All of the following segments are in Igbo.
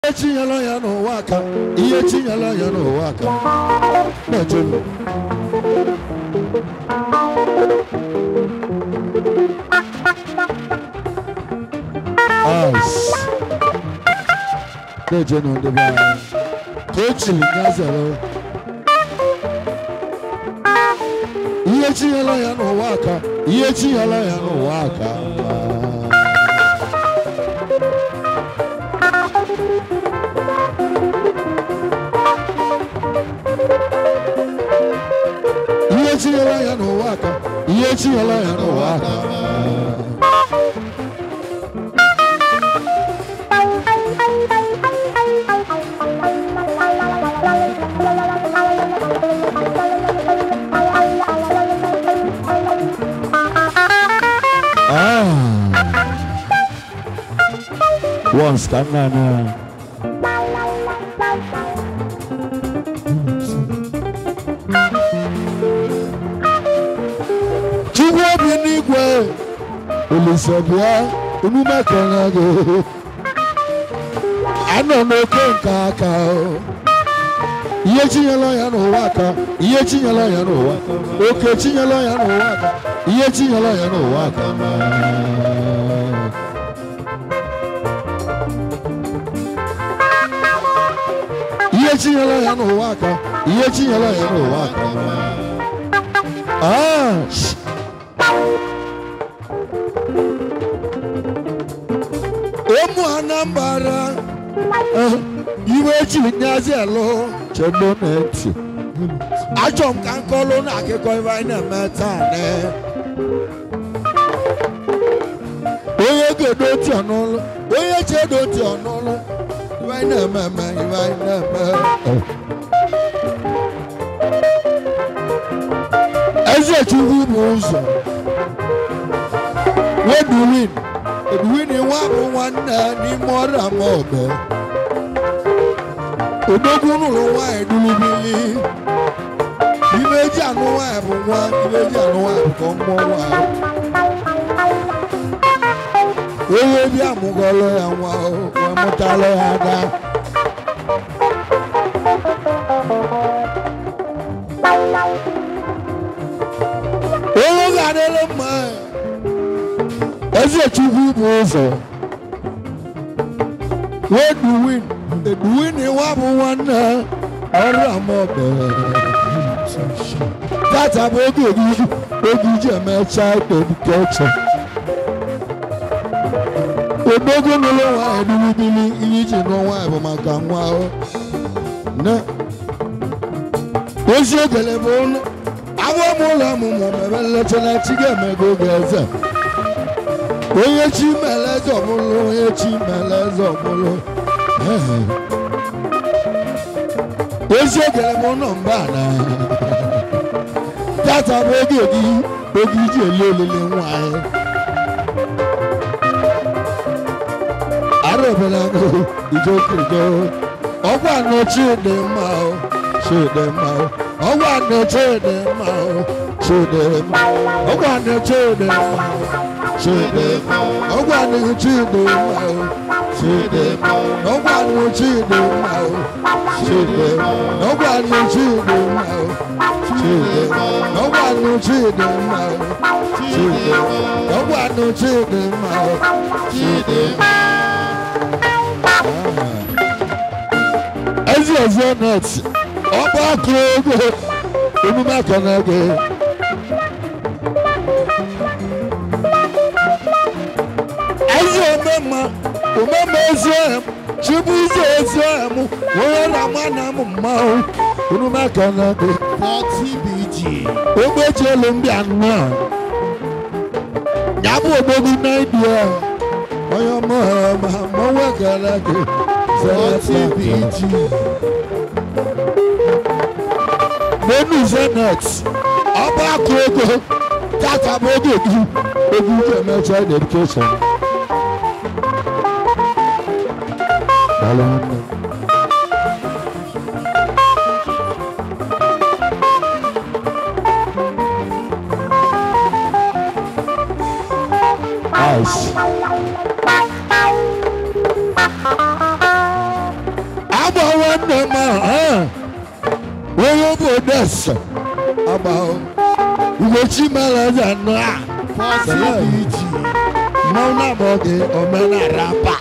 ihe chinyela ya n'ụwa aka ihe chinyela ya n'ụwa aka na-ejelu Ice. na-ejenu ndị be anyị ka o chiri ya zere ihe chinyela ya n'ụwa aka ihe chinyela ya n'ụwa aka ihe chinyela ya n'ụwa aka ihe chinyela ya n'ụwa aka Ah. Once ka nna na Chukwu obi n'igwe Olise bịa emume kene gị anọ n'oke nke aka o. ihe chinyela ya n'ụwa aka ihe chinyela ya n'ụwa oke chinyela ya n'ụwa aka ihe chinyela ya n'ụwa aka ihe chinyela ya n'ụwa aka ihe chinyela ya n'ụwa aka Ah, sh- ụmụ anambra eh, iwe chiri nyazi elu chendo na-eti achọ m ka nkọlụ na akụkọ ife anyị na-eme taa ne onye ga-edo oti ọnụlụ onye chi edo oti ọnụlụ ife anyị na-eme eme ife anyị na-eme eze chukwu bụ ụzọ weduwin eduwin nwa bụ nwanne n'ime ọrụ ama ọgọ odogwu nụrụ nwaanyị dulubili ibe eji anụ nwaanyị bụ nwa ibe eji anụ nwaanyị bụ ka ọ mụọ nwaanyị onye bi amụgọlụ ya nwa o, wee mụtalụ ya ada onye ga-adịrị mma eze chukwu bụ ụzọ weduwin eduwin nwa bụ nwanne ọrụ amaọbẹ tata bụ oge oge oge iji eme child education odogo n'ụlọ nwaanyị dulubili ihe iji nụọ nwaanyị bụ maka nwa o ne ozi ogele bụ ụlọ agwọ m ụlọ ọmụmụ mebe nlechana chi ga-emego oge eze onye chi mere eze ọbụlụ onye chi mere eze ọbụlụ ozi ogele bụ ụlọ mba na tata bụ oge gị oge iji eli olili nwanyị arụbelago ijokirigo ọgwa nọ chidi mma o chidi mma o ọgwa nọ chidi mma o chidi mma ọgwa nọ chidi mma o chidi mma ọgwa nọ chidi mma o chidi mma ọgwa nọ chidi mma o chidi mma ọgwa nọ chidi mma o chidi mma ọgwa nọ chidi mma o chidi mma ọgwa nọ chidi mma o chidi mma ezi ezi net ọba akụ ego emume aka na ego ezi omemma omemma ezi ọhịa chibu ize ezi ọhịa m onye na-ama na m mmanwụ emume aka na ego 40 BG. ogbeji elu ndị anọ ya bụ ogbogbu na idie onye ọma ma mmanwụ ekele gị 40 BG. n'enu zenet ọba akụ ego tata bụ oge gị oge iji eme child education Daalụ nwanne m. Ice. nwanne m ahụ onye obodo ese agba ugochi mere eze nọ a for TBG. mmanwụ na-agba gị omenala pa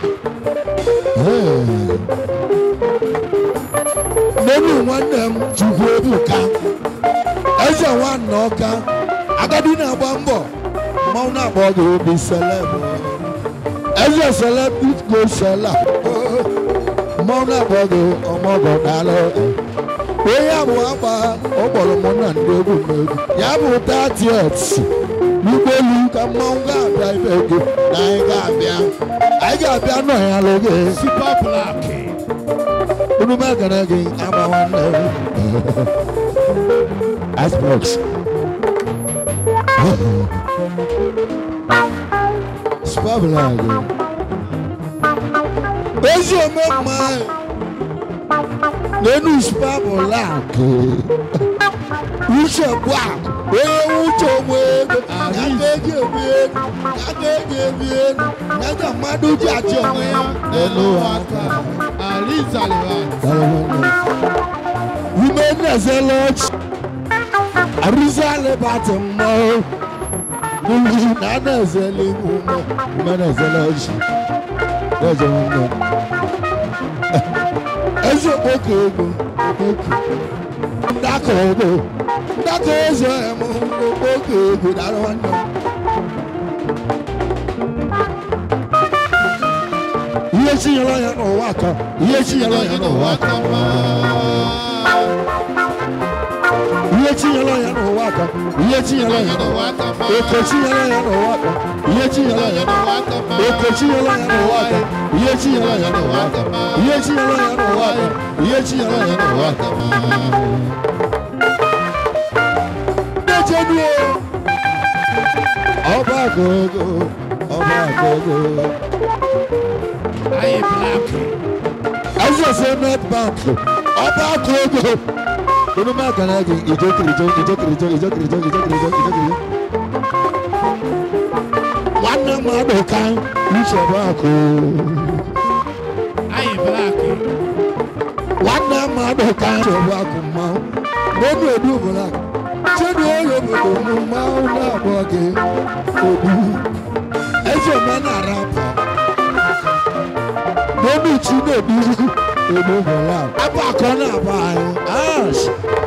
n'elu nwanne m chukwu ebuka eze nwanne ọka agadi na-agba mbọ mmanwụ na-agba gị obi seleb eze seleb go sela mmanwụ na-agba gị ọmọgọ daalụ onye abụ agba ọ kpọrọ mụ na ndị egwu m egwu ya bụ tatiet n'ụgbọelu ka mmanwụ ga-abịa ibe gị na anyị ga-abịa anyị ga-abịa nọ ya lụgị Super Black. unu m ekene gị ama nwanne m Icebox Spabla gị ezi ome mma n'enu spabla gị uche gbak onye uche onwe ego ya ga-eji ebi ego ya ga-eji ebi ego ya ga mmadụ ji achị onwe ya n'elu aka Alizaliwa. Women as a lodge. Arizale bati mo. Nana as a limumo. Women as a lodge. There's a woman. As a book ego. Ndako ego. Ndako eze emo. Book ego. That one. Ihe chinyere ya n'ụwa aka. Ihe chinyere ya n'ụwa aka. ihe tinyere ya n'ụwa aka ihe tinyere ya n'ụwa aka oke tinyere ya n'ụwa aka ihe tinyere ya n'ụwa aka oke tinyere ya n'ụwa aka ihe tinyere ya n'ụwa aka ihe tinyere ya n'ụwa aka ihe tinyere ya n'ụwa aka na-echenu ọba agogo ọba agogo Ayi Black. azọsọ net bank ọba agogo unu ma kana gị ijokiri ijo ijokiri ijo ijokiri ijo ijokiri ijo ijokiri ijo nwanne m adụka nsogbu akụ Ayi Black. nwanne m adụka nsogbu akụ mmanwụ n'obi obi obodo akụ chedu onye obodo m mmanwụ na-abụọ gị obi eze omenala apụ n'obi chi na-ebi obi obodo akụ abụ akọ na-abụ anyị ash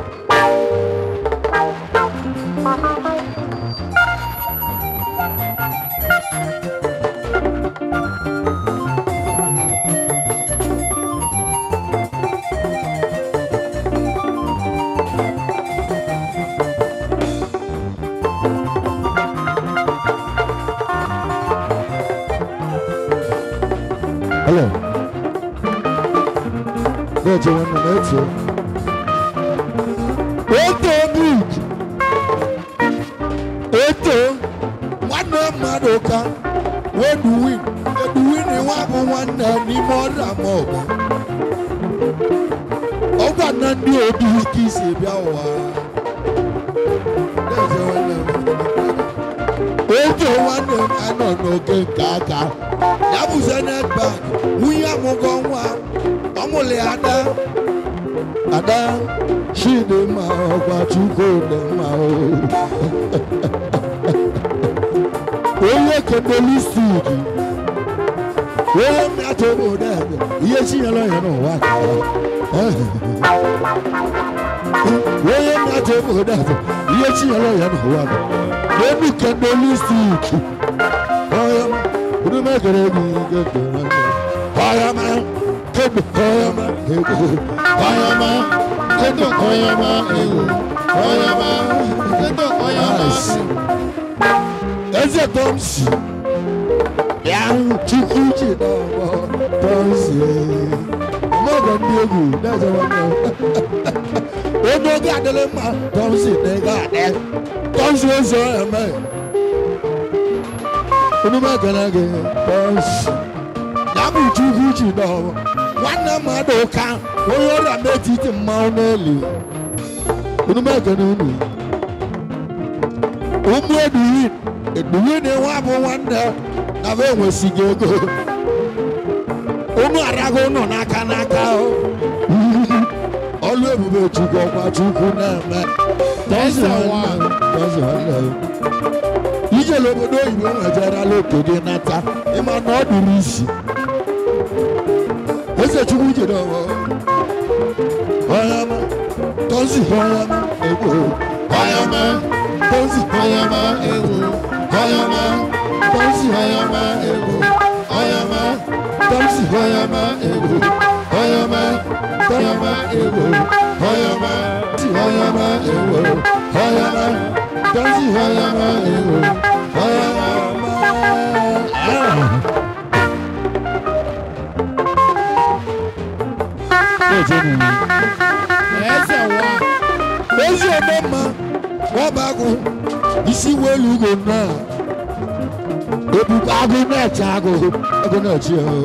Hello. Bẹ́ẹ̀ni wọn nọ n'etu. Eto big. Eto nwanne mmadụ ka weduwin. Eduwin nwa bụ nwanne n'ime ọrịa ma ọgụ. Ọgwa na ndị obi ike isi bịa ụwa. Bẹ́ẹ̀ni nwanne m. Eto nwanne m anọ n'oge nke aka. Ya bụ Zenith Bank. Nwunye amụgọ nwa. Ọmụlị ada. Ada Chidimma ọgwa Chukwudimma o. Onye kedolistik. Onye mmetụ obodo ebe. Ihe chinyere ya n'ụwa ka ya. Onye mmetụ obodo ebe. Ihe chinyere ya n'ụwa ka ya. N'elu kedolistik. Onye Udume kere gị gekere ndụ. Kọyama, kedu kọyama, kedu kọyama, kedu kọyama, ewu, kọyama, kedu kọyama. Eze Tọmsi, bịa Chukwu ji n'ọgbọ Tọmsi. Ọmọgọ ndị egwu na-eze nwanne m. Onye oge adịrị mma, Tọmsi na-ego adị. Tọmsi eze eme. Onume ekele gị bọs. Ya bụ Chukwu ji n'ọrụ. Nwanne mmadụ ka onye ọrịa metiti mmanwụ n'elu. Onume ekele unu. Ụmụ eduwin. Eduwin nwa bụ nwanne na be enwesighị ego. Unu arago ụnụ n'aka n'aka o. chukwu ọkwa chukwu na-eme tọzi nwanne tọzi nwanne ijele obodo oyibo nwejerala obodo nata ịma na ọ dụrụ isi eze chukwu jere ọwa ọyama tọzi ọyama egbo ọyama tọzi Ọyọmọ ewo. ọyama tọzi Ọyọmọ ewo. Ọyọmọ. tọzi Ọyọmọ ewo. Ọyọmọ. Ọyọmọ ewo. Ọyọmọ. Ọyọmọ ewo. Ọyọmọ. tọzi Ọyọmọ ewo. Ọyọmọ. Ẹsẹ̀ wa. ezi ome mma nwaba agụ isi welu ugo na ebube agụ na-eche agụ agụ na-eche ya.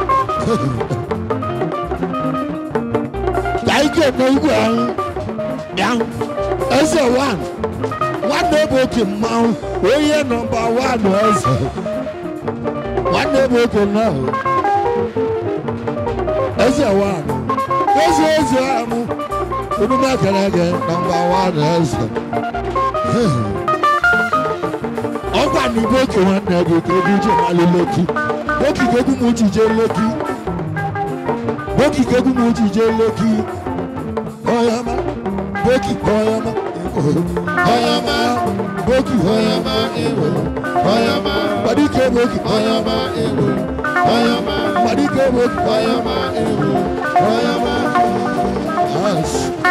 ka ike na igwe ahụ bịa eze wan nwanne bụ oke mmanwụ onye nọmba wan eze nwanne bụ oke nnọọ eze wan eze eze amụ Onume akalage nọmba wan eze ọkwa na igbe oke nwanne gị ka ebe ije malụ loki boki ka egwu m uche jee loki boki ka egwu m uche jee loki ọyama boki ọyama ọyama boki Ọyọmọ ewo. Ọyọmọ. gbadike boki Ọyọmọ ewo. Ọyọmọ. gbadike boki Ọyọmọ ewo. Ọyọmọ. Yes.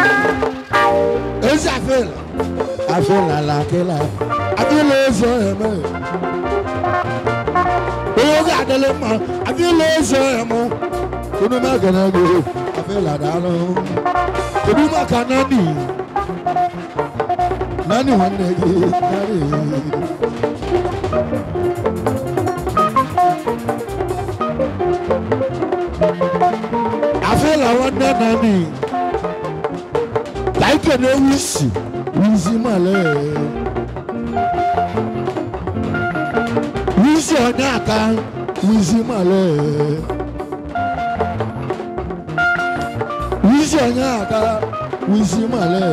ezi afela afela la akela adịla ụzọ eme onye oge adịla mma adịla ụzọ eme unu magana gị afela daalụ kedu maka nani nani nwanne gị nani afela nwanne nani ka ike na-ewu isi wizi male wizi onye aka wizi male wizi onye aka wizi male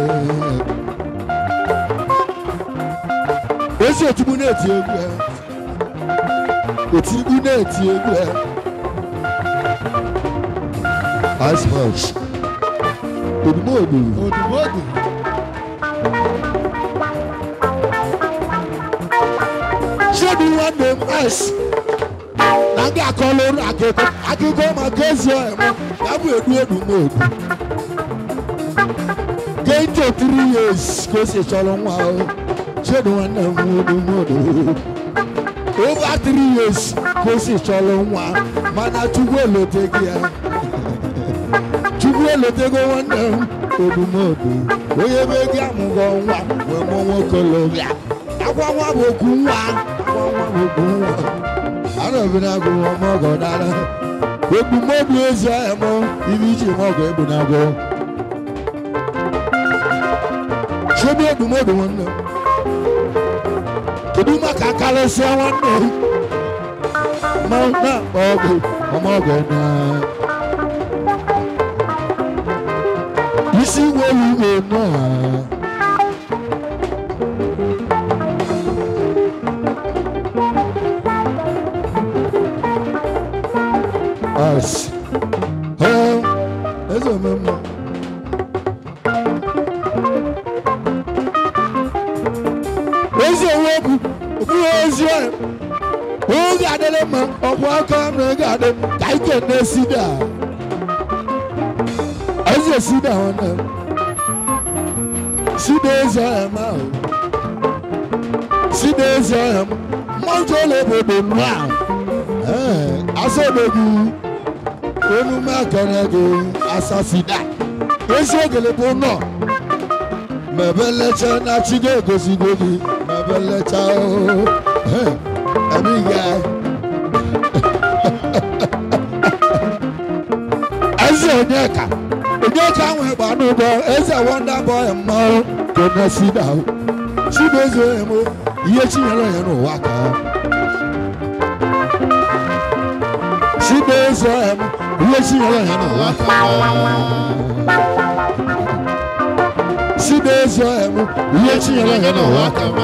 ezi otigbu na-eti egwu ya otigbu na-eti egwu ya as much odumodu Odùmọ̀dù. ṣébi nwanne m ice na ndị akọlụ akụkọ akụkọ maka ezi ọhịa ya bụ edu odumodu gento three years ka o si chọrọ nwa ahụ ṣébi nwanne m odumodu over three years ka o si chọrọ nwa mana chukwu elotego ya chukwu elotego nwanne m odumodu onye be gị amụgọ nwa wee mụọ nwokolobịa akwa nwa bụ okwu nwa akwa nwa bụ okwu nwa arọbịna agụ ọmọ ọgọ dara odumodu ezi ahịa mụ ibe iji m ọgọ egbu na agụ chebe odumodu nwanne m kedu maka karịsịa nwanne m ma na-akpọ ọgụ ọmọ ọgọ na isi welu igwe náà. As. Ẹ eze mmemme. Ezi onwe bụ okpuru ezi ọya. Oge adịrị mma, ọ bụ aka na ego adị ka ike na-esi daa. Eze si daa nwanne m. Si daa ezi ọya m ahụ. Si daa ezi ọya m. Mmanjụ ụlọ obodo m ahụ. Ee, asọmpi onume akara gị asasida ezi ogele bụ nọ mebelecha na chi gị egosigo gị mebelecha oo emighị eze onyeka onyeka nwe gbanụgọ eze wonda boy mmanwụ konesida chibueze emo ihe chinyere ya n'ụwa ka chibueze emo ihe chinyere ya n'ụwa ka ezi ọhịa m ihe chinyere ya n'ụwa Kama.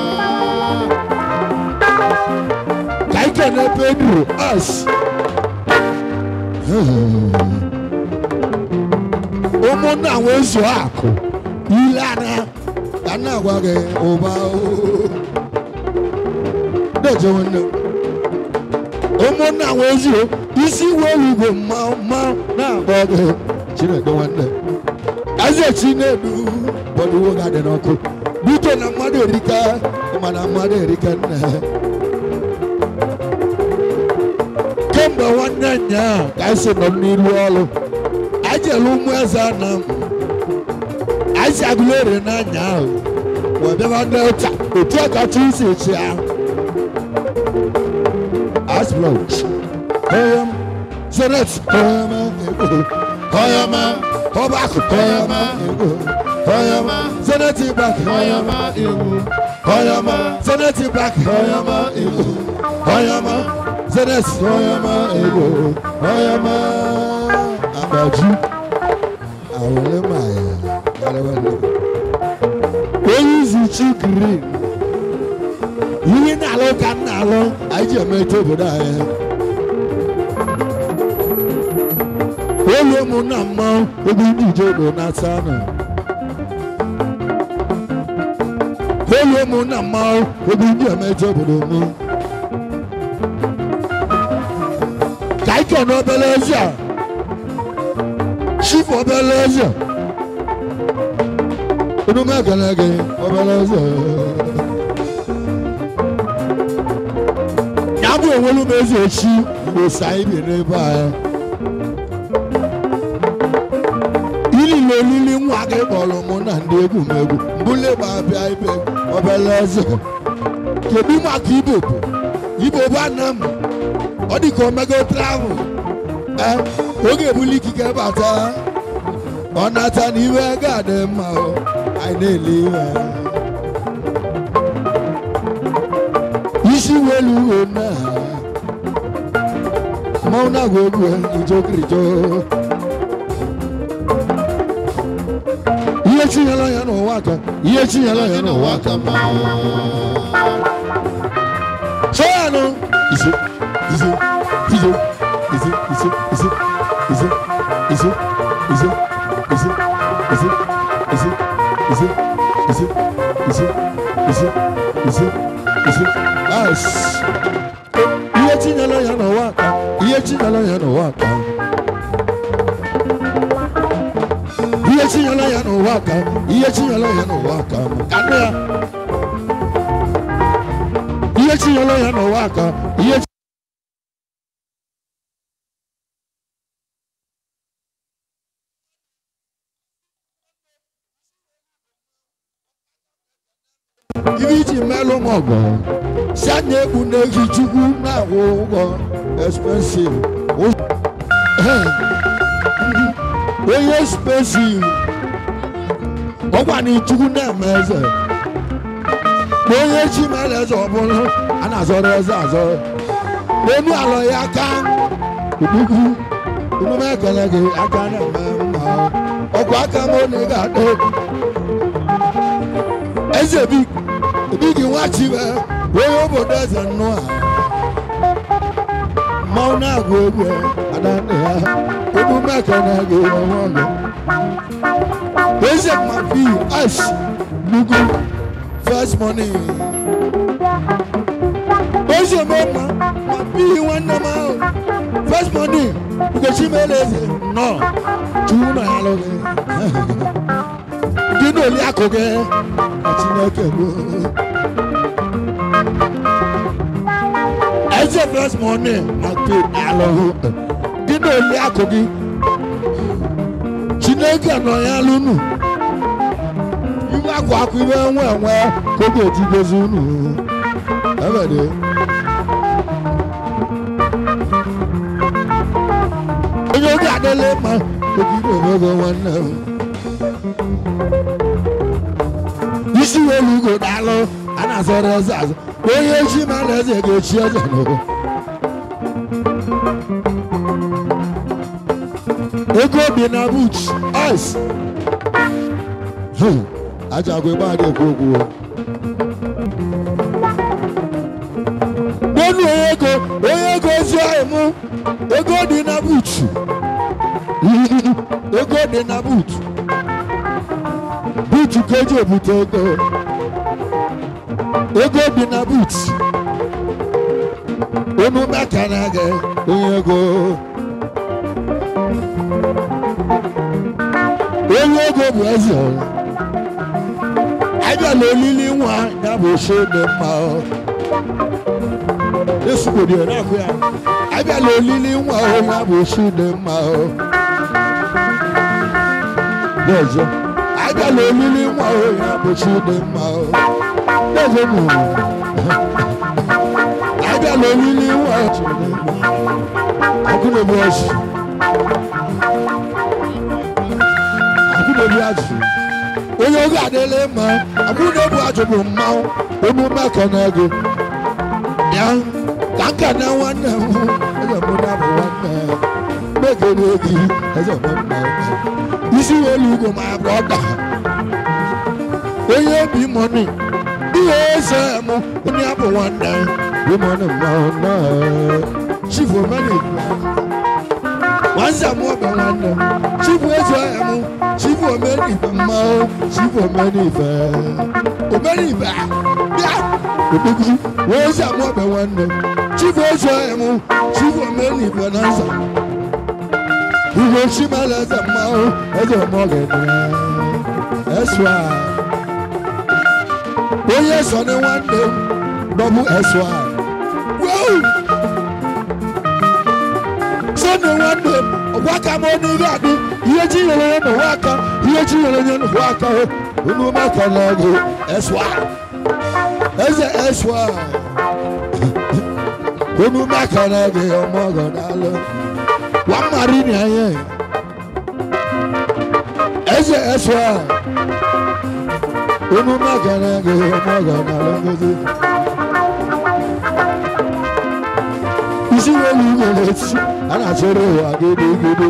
ka ike na-ebe eduru us ụmụnna wee zuo akụ ile anya ka nna agwa gị ụba deje nwanne m. ụmụnna wee zuo isi welu igwe mma mma na-agba gị chineke nwanne eze chinedu bọdụwo ga-adị n'ọkụ bute na mmadụ erika mana mmadụ erika nne kemgbe nwanne nya ka anyị si nọ n'iru ọrụ anyị jere ụmụ eze na m anyị si agụleri n'anya ahụ wee bịaba delta otu ọkacha isi echi ahụ asplọch oyam zenet oyama ego Oyama. ọbakụ Oyama. ego Oyama. zenet bak Oyama ewu. oyama zenet bak Oyama ewu. oyama zenet Oyama ewu. Oyama. agbaju awele maya galewale onye izu chi green ihe na-alụ ka m na-alụ anyị ji emecha obodo anyị olu ụmụnna mmanwụ ebe ndị ijedo na-asa nọ olu ụmụnna mmanwụ ebe ndị emecha obodo mụ ka anyị kene obere ezi a chief obere eze enume ekele gị obere eze ya bụ enwelu m eze echi mgbe sa ibi n'ebe anyị ilile olili nwa gị kpọrọ mụ na ndị egwu m egwu mbụle ma bịa ibe obere eze kedu maka ibo bụ ibo bụ ana m ọ dị ka omego travel ee oge ebuli ikike bata ọ nata n'iwe ga-adị mma o anyị na-ele iwe isi welu uwe na mmanwụ na-agwa egwu ijokirijo ihe chinyela ya n'ụwa aka ihe chinyela ya n'ụwa aka Kama. Sọ́yànù. Ìṣe ìṣe ìṣe ìṣe ìṣe ìṣe ìṣe ìṣe ìṣe ìṣe ìṣe ìṣe ìṣe ìṣe ìṣe ìṣe ìṣe ìṣe. Yes. Iye chinyere ya n'ụwa aka. Iye chinyere ya n'ụwa aka. Iye chinyere ya n'ụwa aka. Iye chinyere ya n'ụwa aka. Ka nne ya. ihe chinyere ya n'ụwa aka ihe ibe iji melụ m ọgọ si anya egbu n'ehi chukwu na-akwụ ụgwọ expensive Ụz- onye expensive ọgwa na chukwu na-eme eze na onye chi mere eze ọbụla a na-azọrọ eze azọ n'elu alọ ya aka udugwu emume ekele gị aka na-eme mma ọkwa aka m na ị ga-adọ eze bi ebi gị nwa chibe onye obodo eze nnụ a mmanwụ na-agụ egwu ada nne ya emume ekele gị ọnwa ọgụ eze mafi ash nugu first money. Oṣù mọ́mọ́ ma bí nwanne m ahụ. First money Ugochi Meleze nọ chukwu nọ ya lụghị. Gị na oli akụ gị na Chineke bụ. Eze first money ma pe alụghị. Gị na oli akụ gị. Chineke nọ ya lụnụ. iwe akwa akwa iwe enwe enwe ka ọ ga-eji gozi unu ebede onye oge adịla mma ogide omego nwanne m isi welu ugo daalụ a na-azọrọ eze azụ onye echi ma na eze ga-echi eze n'ụwa ego bi na buch ice ajagwe gba adị ekwu okwu n'onu onye ego onye ego ozi ahụ mụ ego dị na buutu ego dị na buutu buutu ka eji ebute ego ego dị na buutu onu meka na gị onye ego onye ego bụ eze ọrụ abịala olili nwa ya bụ oche dị mma ọ. esugbodi ọ na-akụ ya abịala olili nwa ọ ya bụ oche dị mma ọ. Ndị ọzọ abịala olili nwa ọ ya bụ oche dị mma ọ. Ndị ọzọ mụ abịala olili nwa ọ chi dị mma ọkụ na-egbu ọchị ọkụ na-egbu ajụ onye oge adịla mma ọkụ na-egbu ajụ bụ mmanwụ emume aka na ego ya ka nka na nwanne m eze mụ na bụ nwanne megere gị eze mụ na isi elu ugwu ma brọda onye obi mọni ihe eze m onye abụ nwanne bi mọni mmanwụ na chifu omeni nwanza mụ ọbẹ nwanne m chifu eze m chifu omeni ife mmanwụ chifu omeni ife omeni ife bịa okpukuru wee eze mụ ọbẹ nwanne m chifu eze m chifu omeni ife na nza Igwe chimala eze mmanwụ eze ọmọgene eswa onye so ni nwanne m dọbụ eswa wow sọnde nwanne m ọgwa aka m ọnụ ihe adị ihe chi nyere ya n'ụwa aka ihe chi nyere ya n'ụwa aka unu maka na gị eswa eze eswa unu maka na gị ọmọgọ daalụ wa mari ni ayé ẹsẹ ẹsọ a onu magana ge magana lọgọdẹ isi wo lu wo leti ana sọrọ wa gidigidi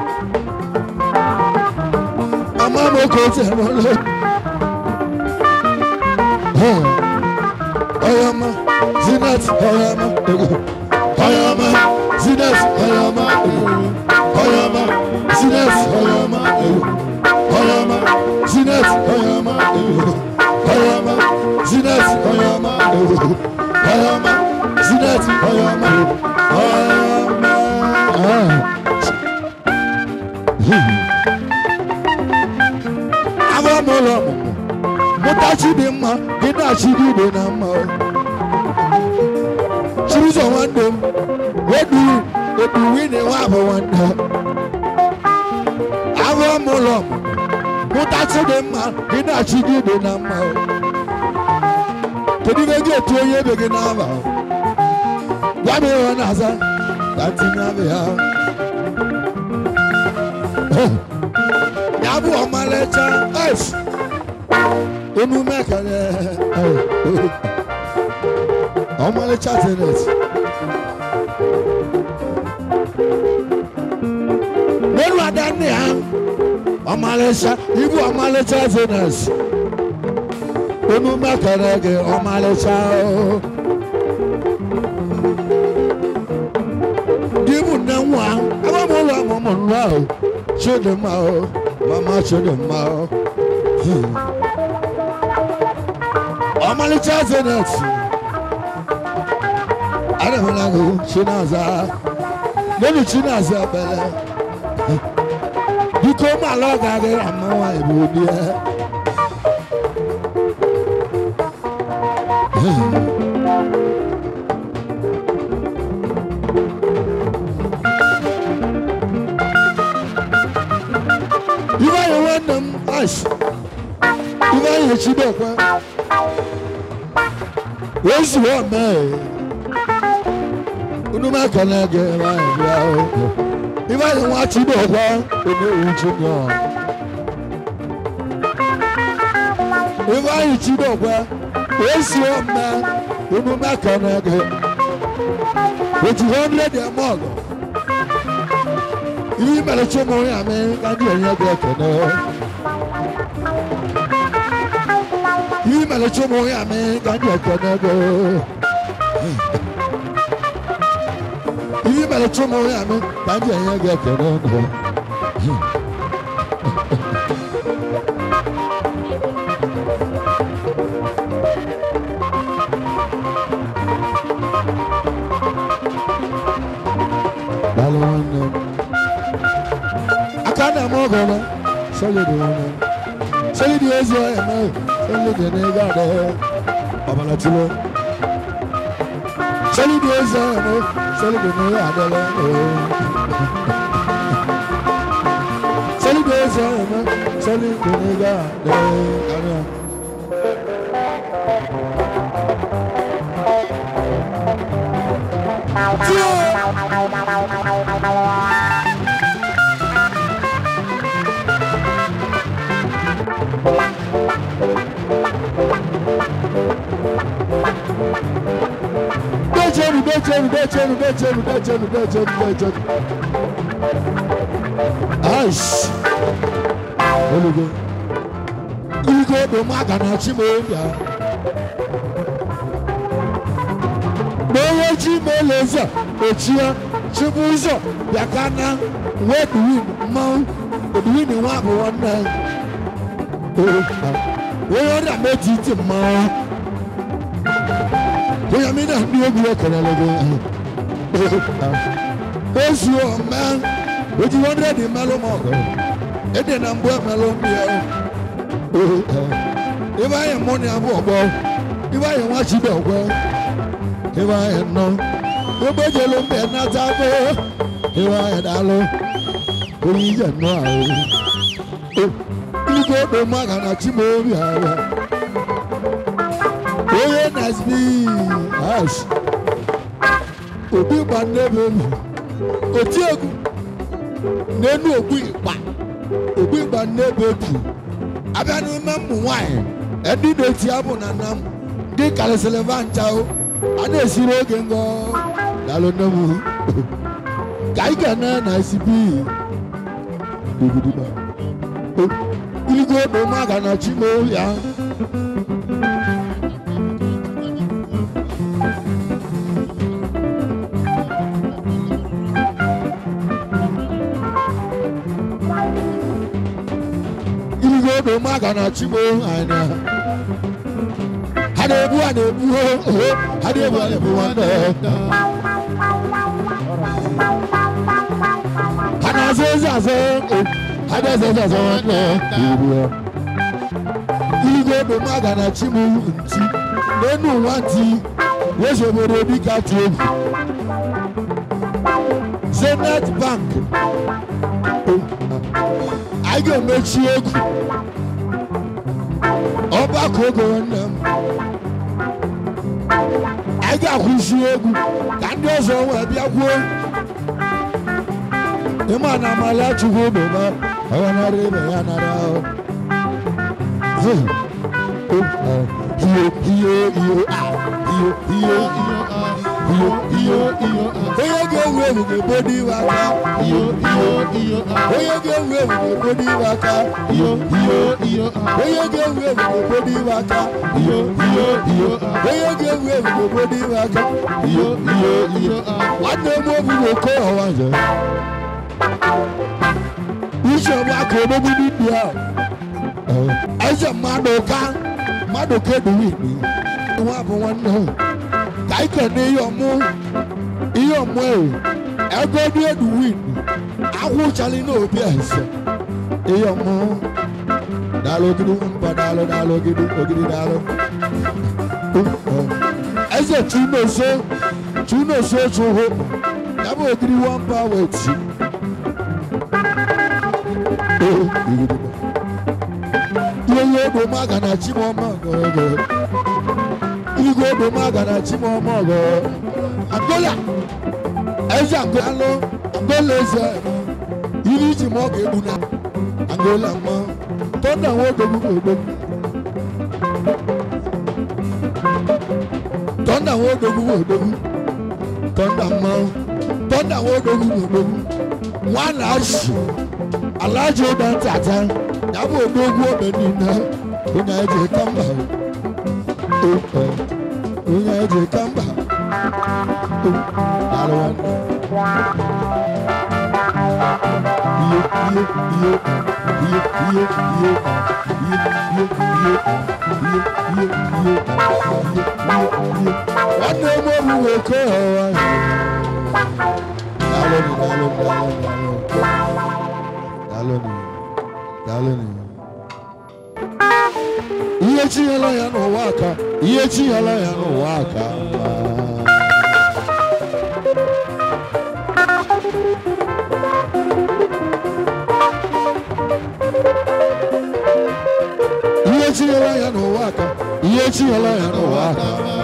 ama mo ko tẹ mọ lọ ọyọmọ zinat ọyọmọ ọyọmọ zinat ọyọmọ ọyọmọ zinat ọyọmọ ọyọmọ zinat ọyọmọ ọyọmọ zinat ọyọmọ ọyọmọ zinat ọyọmọ ọyọmọ. abamụlọ ọmụmụ mụtachi dị mma gị na-achị dị ibe na mma chirizọ nwanne m edu edu wini nwa bụ nwanne ahụ ọmụlọ mụtachi dị mma gị na-achị dị ibe na mma kedu ibe gị etu onye ebe gị n'aba gwa m ihe ọ na-aza ka tinye abịa ya ya bụ ọmalịcha es emume ekele ọmalịcha tenet n'elu ada nne ha ọmalịcha ibu ọmalịcha tenet emume ekele gị ọmalịcha ibu nne nwa agbamụlọ ọmụmụ nwa ahụ chidimma mama chidimma ọmalịcha zenet adamanago chinaza lónìí chinaza bẹlẹ biko malọ gàgé àmọwà ìbò ní ẹ. Ibe ayé nwanne m ash ibe ayé chidokwe ozu ọmọ ẹ unu ma kana gẹ ma ẹ bia o ibe ayé nwa chidokwe onye owu junior ibe ayé chidokwe ozu ọmọ unu ma kana gẹ otu hundred ẹ mọ ọgọ ihe mere chọmọ ya mee ka ndị onye gị ekene mere chụmụ ya mee ka ndị ekene go ihe mere chụmụ ya mee ka ndị enye gị ekene go daalụ nwanne m aka na m ọgọ na solid nwanne m solid ezi ọya ma solid na ego adọ ọbara tụrụ solid ezi ọya ma solid na ego adọla solid ezi ọya ma solid na ego adọ Dechenu, dechenu, dechenu, dechenu, dechenu, dechenu, dechenu. Aish. Olugo. Ulugo bụ maka na Chimobia. N'onye ji mele ụzọ ochie chibu ụzọ bịa ka na wee duwin mmanwụ oduwin nwa bụ nwanne. Onye ọrịa meji iti mmanwụ. Bóyá mi náà ní ogun ọkọ̀rọ̀ lọ́gọ́. Oṣù ọ̀mẹ́ ojú one hundred mẹ́lò mọ̀ ọ̀gọ́. Èdè náà ń bọ́ mẹ́lò ń bí ẹ. Ibà yẹn mú ni abọ́ ọ̀gbọ́. Ibà yẹn wá sí bẹ̀ ọ̀gbọ́. Ibà yẹn nọ. Gbogbo èjè ló ń bẹ̀ náà sábẹ́. Ibà yẹn dá lọ. Oyin yẹn nọ àwọn. Ilé ìgbẹ́ mọ́ àgànà tí mo rí àwọn onye na-asị ash obi gba n'ebe elu oti egwu n'enu ogbu ịkpa obi gba n'ebe etu abịa n'ime mmụ nwanyị ndị na-eti abụ na nna m dị karịsịrị va ncha o a na-esiri oge ngọ dalụ nne m ka anyị ga-ene na esibi iligo bụ maga na chimo ya iligo bụ maga na chimo anya ha na-ebu ha na-ebu oho ha na-ebu ha na-ebu nwanne ha na-azụ ezi azụ ha na-eze ezi azụ nwanne iligo bụ maga na chimo nti n'enu ụwa nti wezi obodo dịka tụ egwu zenith bank anyị ga-emechi egwu ọgbakọ ogo nwanne m anyị ga-akwụsị egwu ka ndị ọzọ wee bịakwuo ịma na amala chukwu bụba ọghanara ibe ya nara ahụ iyo iyo iyo ah iyo iyo iyo iyo onye ga-ewu ewu ga-ebodo iwe aka iyo iyo onye ga-ewu ewu ga-ebodo iwe aka iyo iyo onye ga-ewu ewu ga-ebodo iwe aka iyo iyo iyo onye ga-ewu ewu ga-ebodo iwe aka iyo iyo iyo nwanne m obi bụ oke ọwa nze uche bụ aka odogwu n'indi ahụ eze mmadụ ka mmadụ ka eduwe ikpe nwa bụ nwanne ahụ ka anyị kene ihe ọmụ ihe ọmụ ewu ego dị eduwe ikpe akwụchali n'obi eze ihe ọmụ daalụ ogidi mba daalụ daalụ ogidi ogidi daalụ eze chunoso chunoso chụhụ ya bụ ogidi wamba weti ihe ihe ogbo maga na chimọma ọgọgọ igwe ogbo maga na chimọma ọgọ angola eze angola angola eze ihe iji ma ọ ga-egbu na angola mma tọnda nwa odogwu ga-egbu tọnda nwa odogwu ga-egbu tọnda mma tọnda nwa odogwu ga-egbu nwa na-azụ alaji ụda ntata ya bụ odogwu obe niile onye eji kamba onye eji ka mba daalụ nwanne ihe ihe ihe ihe ihe ihe ihe ihe ihe ihe ihe ihe ihe nwanne m obi nwoke ọwa daalụ daalụ daalụ daalụ daalụ daalụ ihe chinyela ya n'ụwa aka ihe chinyela ya n'ụwa aka ihe chinyela ya n'ụwa aka ihe chinyela ya n'ụwa aka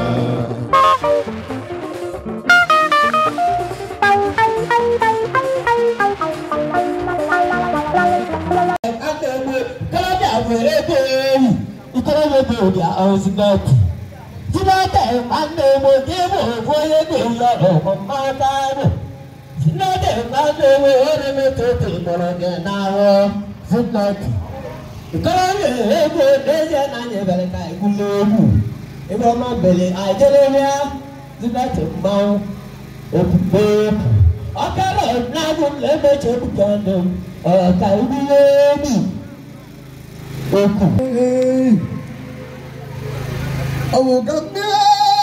ebe ọma bere ajerebịa zinati mmanwụ okpukpe ọkara na-agụ m na-emechi ebuka ndụ ọka ibiye ebi okwu ọwụga mmiri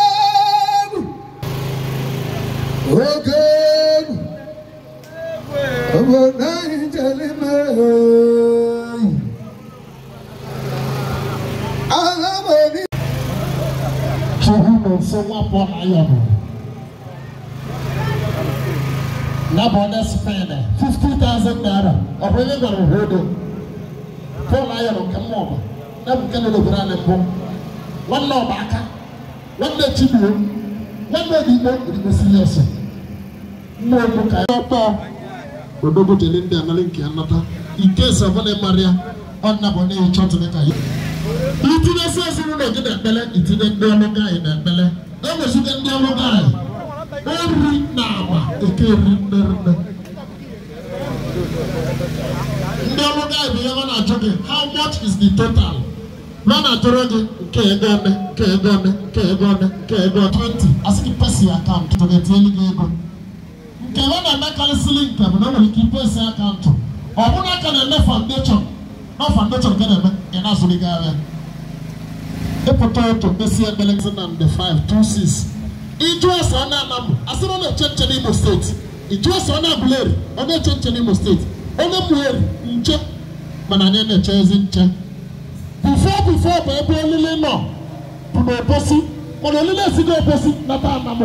oge egwu obodo anyị jere mere agha mani chukwu na nso nwapụ na ya bụ na bụ onye spain 50,000 naira ọ bụ onye gwara obodo pọl ayọ nke mmụọ na bụ nke nọ n'obodo anyị mbụ nwanne ọba aka nwanne chibuo nwanne odigbo odigbo siriọs mmụọ mbụ ka ya ọkpọ odogo jele ndị anarị nke anata ike savana maria ọnna bụ onye chọtụ ka ya itinye esi ezinụlọ gị na-ekpele itinye ndị ọrụ gaanyị na-ekpele enweziga ndị ọrụ gaanyị ori na agba eke eri nne nne ndị ọrụ gaanyị bụ ihe ọ na-ajụ gị how much is the total na na-ajụrụ gị nke ego one nke ego one nke ego one nke ego 20 asị gị pesi akaụntụ tụ ga-etinyelu gị ego nke ọ na-emekarịsịrị nke bụ na o nwere ike ipesi akaụntụ ọ bụrụ aka na-eme foundation na foundation nke na-eme ị na-azụrụ gị ahịa ịpụta ụtụ mesi ekpele gị na nde 526 ịjụ ese ọ na-anamụ asịrị ọ na-eche nche n'Imo steeti ịjụ ese ọ na-abụleri ọ na-eche nche n'Imo steeti onye mmụgheri nche mana anyị na-eche ezi nche bifo bifo bụ ebe olili nọ bụ n'obosi mana olili esigo obosi nata anamụ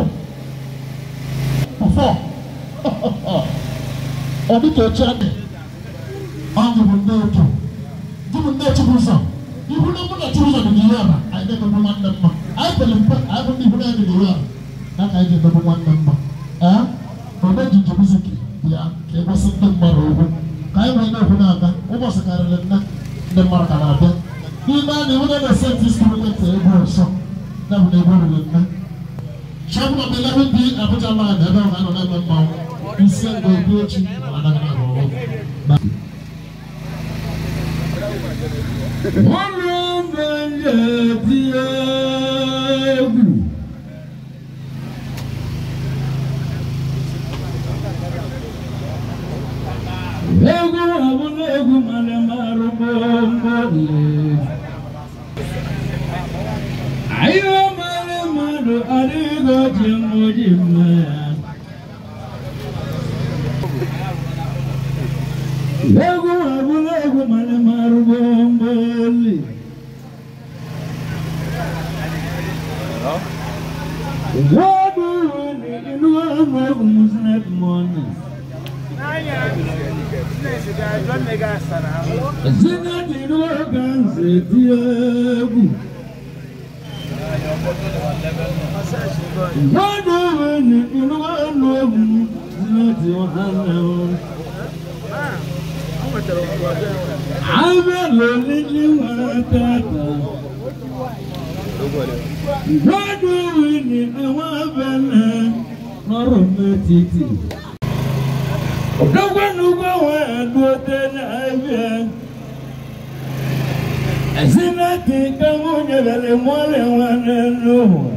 bifo ọ dịka oche adị ọ bụ ndị otu dịbụ ndị otu bụ ụzọ ihu na mụ na otu ụzọ dị n'ihu ala anyị na-emegbu nwanne mma anyị pere mpe anyị bụ ndị ihu na-ede n'ihu ala na ka anyị ga-emegbu nwanne mma ee ome jinji miziki bịa ka e gosi ndị mmadụ okwu ka anyị wee na-ekwu na-aga ụbọchị karịrị nne ndị mmadụ ka na-abịa n'ime a na-ewu na na-ese ntị spiriti egwu nsọ ya bụ na egwu riri nne Chọbụna m eleven dị Abuja land ebe ọ ga-anọ na-eme mmanwụ isi ngo ebi echi anaghị na-arụ ọrụ egwu egwu ọbụla egwu mara marụ gbomgboli ahịa mara mmadụ adịghị ji mmoji mma ya egwu ọbụla egwu mara marụ gbomgboli What do you need in one Muslim morning? Zina dinu ganze diegu. Wadu wani inu anu ebu zina di wahana. Abe loli ni watata. Wadu wani ewa bene nọrọ metiti. Ọ̀dọ́gbọ́nùgbọ́ wọn ẹ̀dùn ọdẹ náà ẹ̀bíẹ̀. Ezinati ka nwunye bere mụọrị nwanne n'ụwa.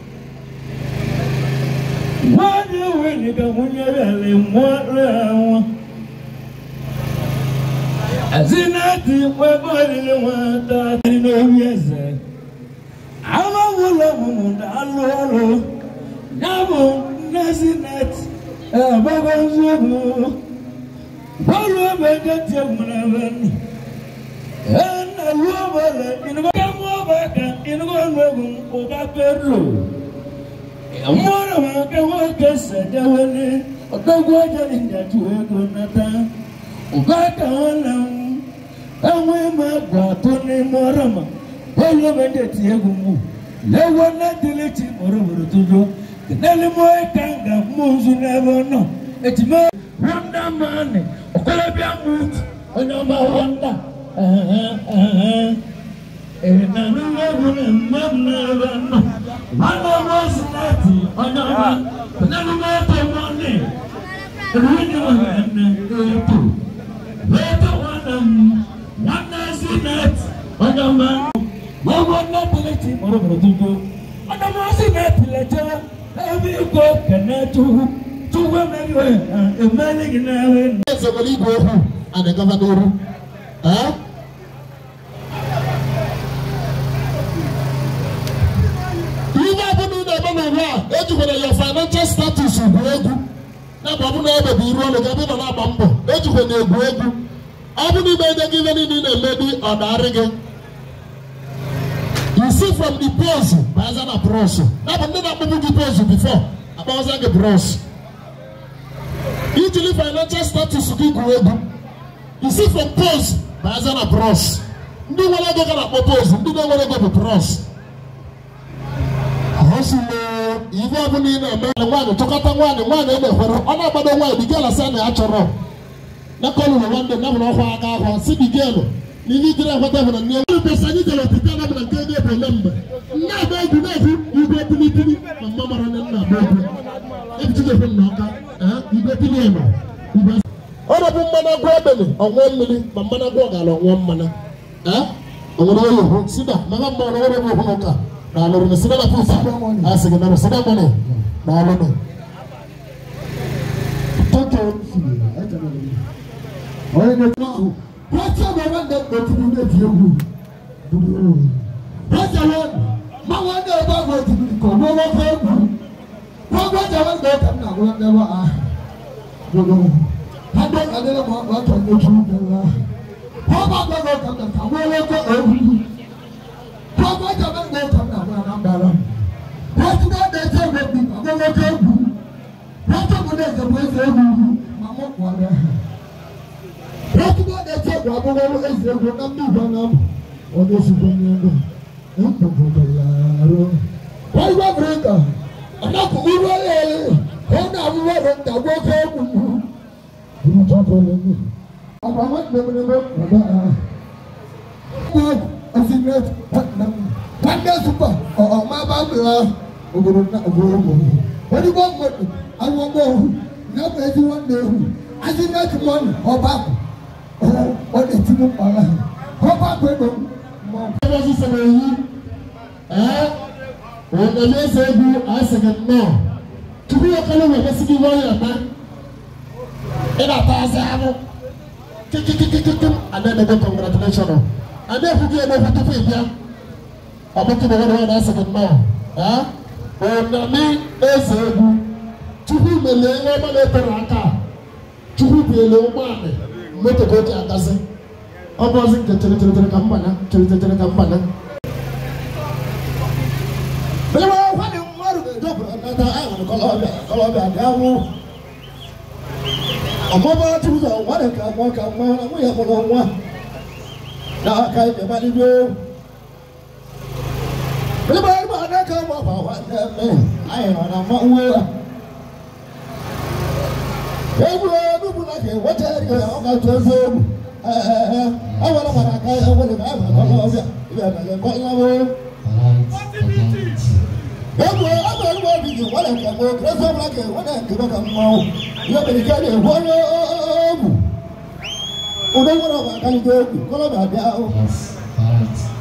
Nwanne nwunye ka nwunye bere mụọrị nwa. Ezinati kwekọrịrị nwata dị n'obi eze. Amawụlọ ọmụmụ na-alụ ọrụ. Ya bụ nne Ezinati egbego nzogbu. Bọ́ọ̀lù ọbẹ̀ jẹ́ tiẹ̀ múná bẹ́ẹ̀ ni. Ẹnna lu ọbẹ̀ lẹ̀ ìnugọ́ bá mú ọbẹ̀ kan ìnugọ́ lóògùn ọba pẹ̀lú. Mọ́ọ̀rọ̀ wọn kẹ́ wọ́n kẹ́ sẹ̀dẹ̀ wọlé ọ̀dọ́gbọ́ ọjọ́ ìjàdù ẹ̀kọ́ nàta. Ọba kan wọn nà ń ẹ̀wọ̀n ẹ̀ máa gbà tó ní mọ́ọ̀rọ̀ mọ́. Bọ́ọ̀lù ọbẹ̀ jẹ́ tiẹ̀ gùn mú. Lẹ́wọ́n náà délé ti mọ̀rọ̀mọ̀rọ̀ tó jọ. Kìnnẹ́lì mọ́ ẹ̀ kàǹgà mú oṣù náà bọ̀ náà. Ètùmọ̀ wonder man ọ̀kọ́lẹ́bíà mood onye ọba wonder ìrìnàmí wẹ́ẹ̀bù ní mmadụ na-ebe nnọ nwanne ọba sinati onye ọba onye mẹ́tọ̀ mọ́ni ìrìnàmí nwanne ètò ètò nwanne m nwanne sinati onye ọba wọ́n nne pẹlẹtì mọ̀rọ̀mọ̀rọ̀ tuntun onye ọba sinati lẹ́jọ́ ẹbí ikọ̀ kẹ̀nẹ́ tuhu tuhu ẹ̀mẹ́rin wẹ̀ ẹ̀mẹ́rin gị na-ewe eze nwere igwe okwu a na-agaba n'oru Eh? ihe ọbụla ị na-eme n'ụwa a ejikwara ya financial status bụ egwu na-ebe ọ bụla ebe bụ iru ọrụ gị ebe ị nọ na-agba mbọ ejikwa na egwu egwu ọ bụrụ ime ede gị ihe niile ị na-eme dị ọ darị gị you see from the pose baza na bros na bụ ndị na-akpụbụ gị pose before akpọza gị bros ijili financial status gị gwuo egwu you see from pose baza na bros ndị nwere ego ga na-akpọ pose ndị na-enwere ego bụ bros ọsụle ife ọbụla ị na-eme nwaanyị tụkọta nwaanyị nwaanyị ị na-ekwere ọ na-agbado nwaanyị bigela sị na ya chọrọ na kọlụrụ nwanne na bụrụ ọkwa aka ahụ si bigelu na ihe ijiri ekweta bụ na nne nwere mgbe anyị jere otite na bụla nke ego ebe ole mgbe nne agba egwu na-egwu igwe pilipili ma mma mara na nna agba egwu ebichigekwe m na ọka eh, igwe pili ema igwe ọ na-bụ mmanụ agwọ ebele ọṅụọ mmiri ma mmanụ agwọ gara ọṅụọ mmanụ ọṅụrụ oyi hụ sida mama mma ọrụ ọrụ bụ hụ n'ụka na alụrụ na sida na pufa a sị gị na sida mmanụ na alụrụ tọ́kẹ́ fìlè ẹ̀jẹ̀ náà lè. ọ̀rẹ́ ní ẹ̀jẹ̀ náà wọ́n ti ọ̀bẹ wọn dẹ̀ gbẹ̀tì ní ilé ìfìyẹ́ wù. dúdú yóò wù. ẹ̀jẹ̀ wọn máa wọn dẹ̀ bá wọn ti bìrì kọ̀ wọ́n wọ́n fẹ́ wù. wọ́n gbọ́ ẹ̀jẹ̀ wọn dẹ̀ kàn náà wọ́n dẹ̀ wọ́n a. dúdú adé adé lè mọ̀ wọ́n tọ̀ ní ojú dẹ̀ wá. wọ́n bá gbọ́ wọn kàn náà wọ́n wọ́n kọ́ ewu. wọ́n gbọ́ ẹ̀jẹ̀ wọn dẹ̀ kàn náà wọ́n anambara. wọ́n ti bá dẹ̀ tẹ̀ wọ́n bí wọ́n wọ́n kọ́ ewu wọ́n mu dẹ̀ ẹ̀sẹ̀ ẹ̀sẹ̀ ewu ma mọ̀ kọ́ ẹ̀ wọ́n tún bá dẹ̀ ẹ̀sẹ̀ ẹ̀kọ́ abọ́wọ́ ẹ̀sẹ̀ ẹ̀kọ́ náà bí ìgbà náà wọ́n dẹ̀ sùn fún yẹn lọ ẹ̀ ń pọ̀ pọ̀ pọ̀ yàrá. wọ́n yọ bíríkà ọ̀nà kò mú wọ́n yẹ ẹ̀ náà mú wọ́n rẹ̀ dàgbọ́ kọ́ ẹ̀ mú yìí. ìlú tó kọ́ lẹ́ mú. ọ̀pọ̀ àwọn ìgbẹ́mọ̀ ní bẹ́ẹ̀ bàbá a. wọ́n ẹ̀sìn rẹ̀ wọ́n dẹ̀ sùpà ọ̀ máa bá mi wá ògòrò náà ògòrò mọ̀ wọ́n ní bọ́ọ̀ mọ̀ àwọn ọmọ òhun n'afọ ezi nwanne ehu asị n'otu mmanụ ọba akụ ọ na-eti m mkpara ọba akụ ego mmanụ. ebe ọsịsọ na-eyi ee onye eze egwu asị gị nnọọ tupu ya kọrọ wee mesị gị ihe ọya eme ị na-ata azị anụ kikikikikim ada ebe congratulation ada ekwu gị emekwu tupu ị bịa ọ bụ kịna nwanne nwanne asị gị nnọọ ee onye eze egwu chukwu melee ihe ọma na-etere aka chukwu biele ụgbọala moto ka o ji agazi ọ bụ ọzi nke chere chere chere ka mgbana chere chere chere ka mgbana Ewa kwani mmadụ ga-ejọpụta nata anyị nwere kọlọbịa kọlọbịa dị anwụ ọmụma chụzọ nwa dị ka nwa ka nwa na nwunye mụrụ nwa na aka ibe gbalịgo Ịgba ịgba adaka ma ọ bụ nwanne mme anyị nọ na mmanwụ ya egwu egwu bụ na ka enweta ego ya ọ ga-atụ ezi egwu awara mara aka ya nwere ka anyị kọlọ ọbịa ibe na kọlọ egwu ama egwu obi gị nwere nke gboo kresi ọbụla ka enwere nke ka mmanwụ ihe mere ike na-egwu onye egwu ụdị nwere ọba akaligo egwu kọlọ ga-abịa ahụ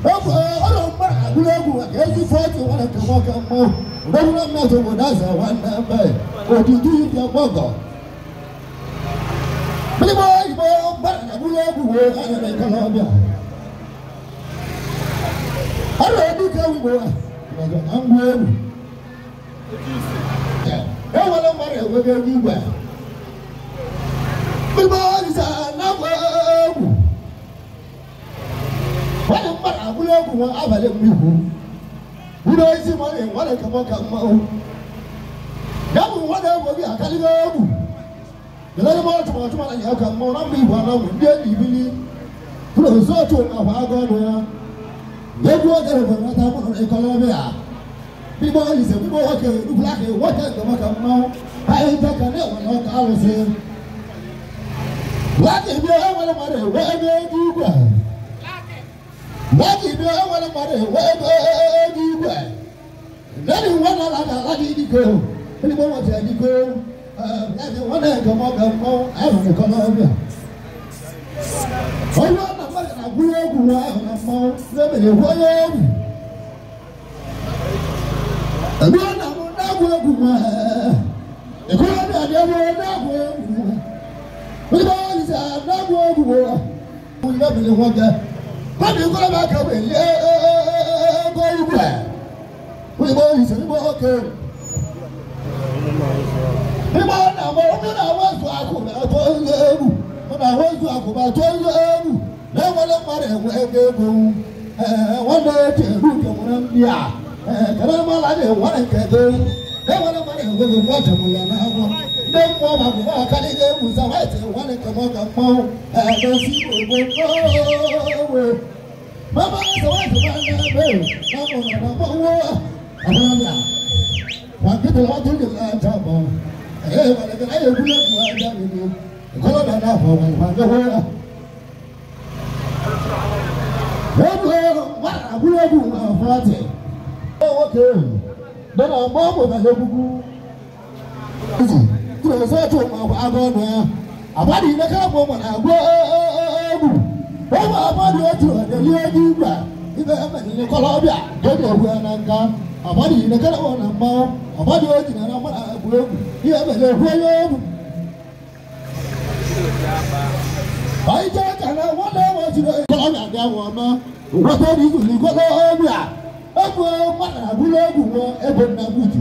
ọrụ mgba agụlegwu ka ezi fọtụ nwere ka nwoke mmụọ ụdọbụrụ mmadụ obodo aza nwanne mbe odidu ibia gbọgọ Mmiri oyibo gbara agụlegwu wee anyere ikolobịa ọrụ edike ugbo nọdụ na ngwa egwu enwere mmadụ enwego ego igwe mmiri oyisa na ngwa egwu wani mmadụ agụrụ egwu nwa abalị mmikwu wúlò ezi mọ ní wọn kà mọ kà mọ o yàgò wọn náà wọ bí àkàlígà egwu yàrá mọ tuma tuma náà yà kà mọ náà bí ìwà náà wọ ndé ìbí ni wúlò sọ́ọ̀tù àwọn àgọ́ nù ya yẹ́gu ọ̀gá rẹ̀ fún ata mọ̀ ní kọ́lọ́ bí a bí bọ́ ìsè bí bọ́ ọ̀kẹ́ dúkúlá kẹ́ wọ́n kẹ́ kà mọ kà mọ ayé ń tẹ́ka ní ọ̀wọ̀n náà kà lọ sí. wọ́n ti bí ọ̀wọ́n mọ̀ rẹ̀ wọ́n ẹgbẹ́ dúgbà wọ́n ibi ẹwọ́n mọ̀rẹ́ wẹ́ẹ́dẹ́ ẹ̀ẹ́dìgbẹ́ lẹ́nu wọn náà lága láti ìdíkò ẹni wọ́n wọ́n ti ẹ̀díkò ẹ̀ẹ́dì wọn náà gẹ̀mọ́ gẹ̀mọ́ ẹ̀rọ nìkan náà bíà. ọ̀yọ́ náà wọ́n yàrá gbúrò egwu wọn ẹ̀rọ náà mọ́ lẹ́mẹ̀lẹ̀ wọ́yọ́ egwu. ẹ̀mí ọ̀nà mú dáàbò egwu wọn ẹ̀kọ́ ọ̀nà àdé wọn dáàbò egwu wọn. wọ́n ti bá wọn ti sẹ́ dáàbò egwu wọn. wọ́n lẹ́mẹ̀lẹ̀ wọ́n gẹ̀ wọ́n ní kọ́ bá kẹ́wé lé ẹ̀ẹ́dẹ́gbẹ́ ìgbà wọ́n ní bọ́ ìṣẹ́ ní bọ́ ọ̀kẹ́. Nígbà náà wọ́n ní àwọn sọ àkùnà tó ń lé ẹ̀rù wọ́n ní àwọn sọ àkùnà tó ń lé ẹ̀rù lẹ́wọ́n lé mọ́rẹ̀ ẹ̀wọ̀ ẹgbẹ́ egbò wọ́n lé ti ẹ̀rù ìjọba ń bíà kẹ́lẹ́ mọ́ láti wọ́n ní kẹ́kẹ́ lẹ́wọ́n lé mọ́rẹ̀ ẹ̀wọ̀ ẹgbẹ́ wọ́n jẹ̀mú yẹn náà wọ́n ndé mọ́ bàbá wọn kálí dé musa wáyé tẹ̀ wọ́n ní kẹ́mọ́ kẹ́mọ́ ẹ̀ẹ́dẹ́ sí gbogbo Mama sọ wá sí máa ń ná bẹ́ẹ̀ láwọn ọ̀nà àbọ̀ wọ́ àbúrò wọn kí wọn tún lè máa jà bọ̀ ẹ̀ ẹ̀ wọ́n lè ayé wúlò fún ajá mi ni ìkọlọ́ bá náà fọ̀ wọ́n wọ́n lé wọ́n. Wọ́n lọ wọ́n àbúrò bù wọn fún àtẹ̀. Ó wọ́n kéwì lọ́nà ọmọ ọmọ ìbàlẹ̀ gbogbo. Tí o sọ tó ọmọ àgbọ̀ àgọ́ ọ̀nà àbádìí ní ká mọ̀ ọmọ àgbọ̀ ẹ̀ẹ́dù wọ́n bá abáde ojú ọ̀dẹ̀ ní ojú gbà ibẹ̀ ẹ̀mẹ̀ ní kọlọ́bíà lóde òwú ẹ̀ náà nǹkan abáde yìí nìkan wọn nà mọ́ abáde ojú nà mọ́ àgbo egwu ní ẹ̀mẹ̀ lè hu ẹyẹ egwu. báyìí jẹ́ kàná wọ́n lé wọ́n ti rẹ̀ kọlọ́bíà dé àwọn ọmọ wọ́n tó ní ìlú kọlọ́bíà egwu mọ́nà àbúlé egwu wọn ebo nà bùtù.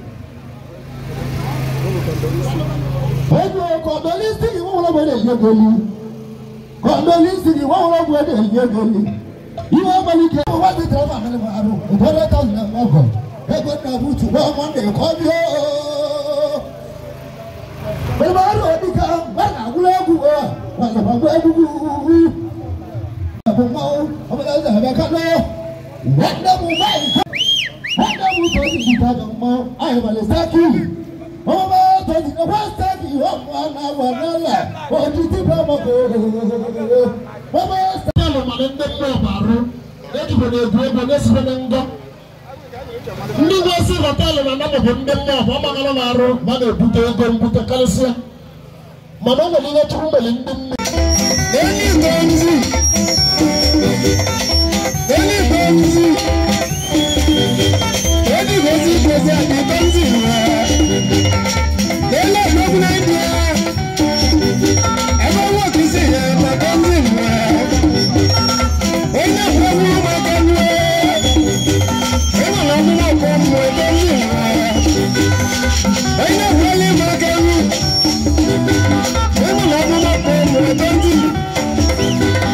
egwu kọ̀dọ̀lísítì wọ́n wọ́n wọ́n lè yẹ gẹ́lú kọndolisi ni wọn wọn buẹ de yie goli iwọ amalike wọn ti tẹ ọmọ amẹlẹ wọn aro ìtọ́lẹ̀ tán ní ẹ̀mọ́ ọgọ ẹgbẹ́ náà bùtù wọn wọn lè kọ́ bí ooo. bẹ́ẹ̀ni wọn lọ bí kan wọn náà wúlò ẹ̀kú wọn wọn sọ̀rọ̀ wọn ẹ̀kú wú. ẹ̀kú mọ́ ọmọ náà sọ̀rọ̀ bẹ́ẹ̀ kánú wọn dẹ́ mu báyìí ká wọn dẹ́ mu tó ti dìtà jọ mọ́ àyẹ̀wòlẹ̀ sákì wọ́n bá tó ti ní wọ́n sákì wọ́n mọ́ náà wọ̀ náà lẹ̀ òjì tí bẹ́ẹ̀ mọ́ kó wọ́n bá sákì. Alụ mara ndị mma ọbarụ ejikwa na egwu ego na-esibe na ngọ ndị nwe-esi họteelụ na anamụbụ ndị mma ọbụ ọ magara na arụ ma na-ebute ego mbute karịsịa mana ọ nwere ihe chụrụ mgbeli ndị nne Thank you.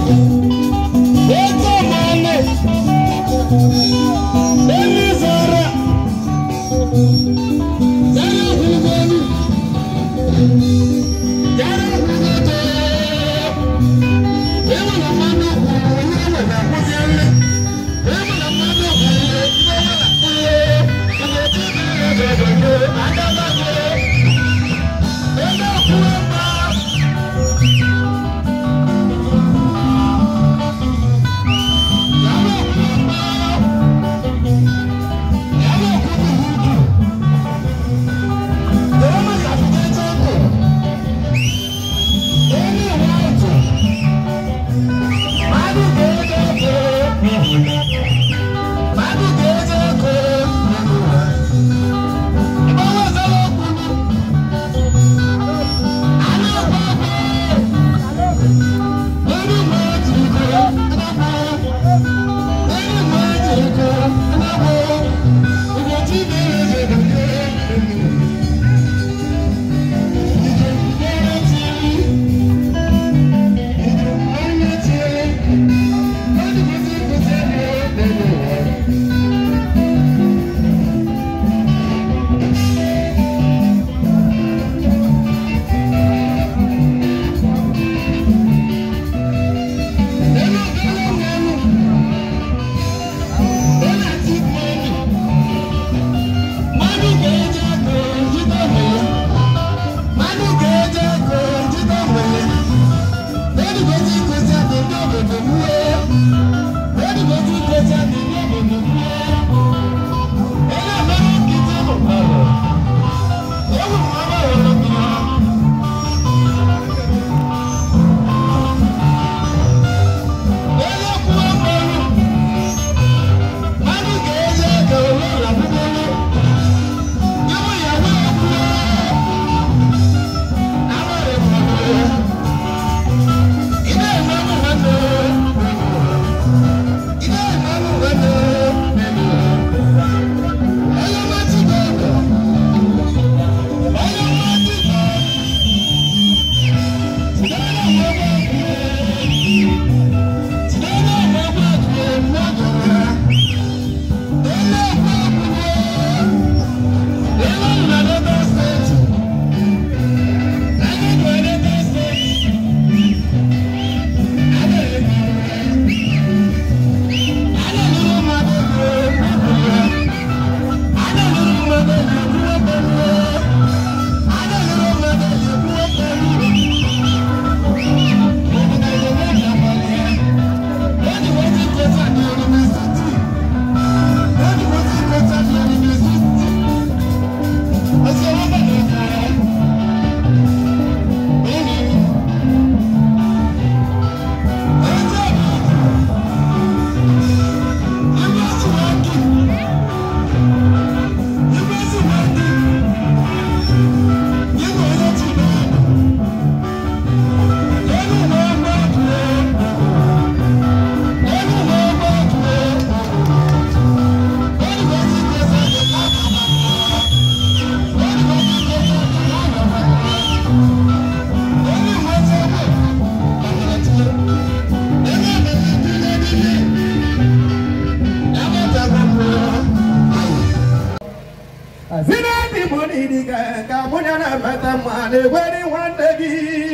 na-emeta mma na-egweri nwanne gị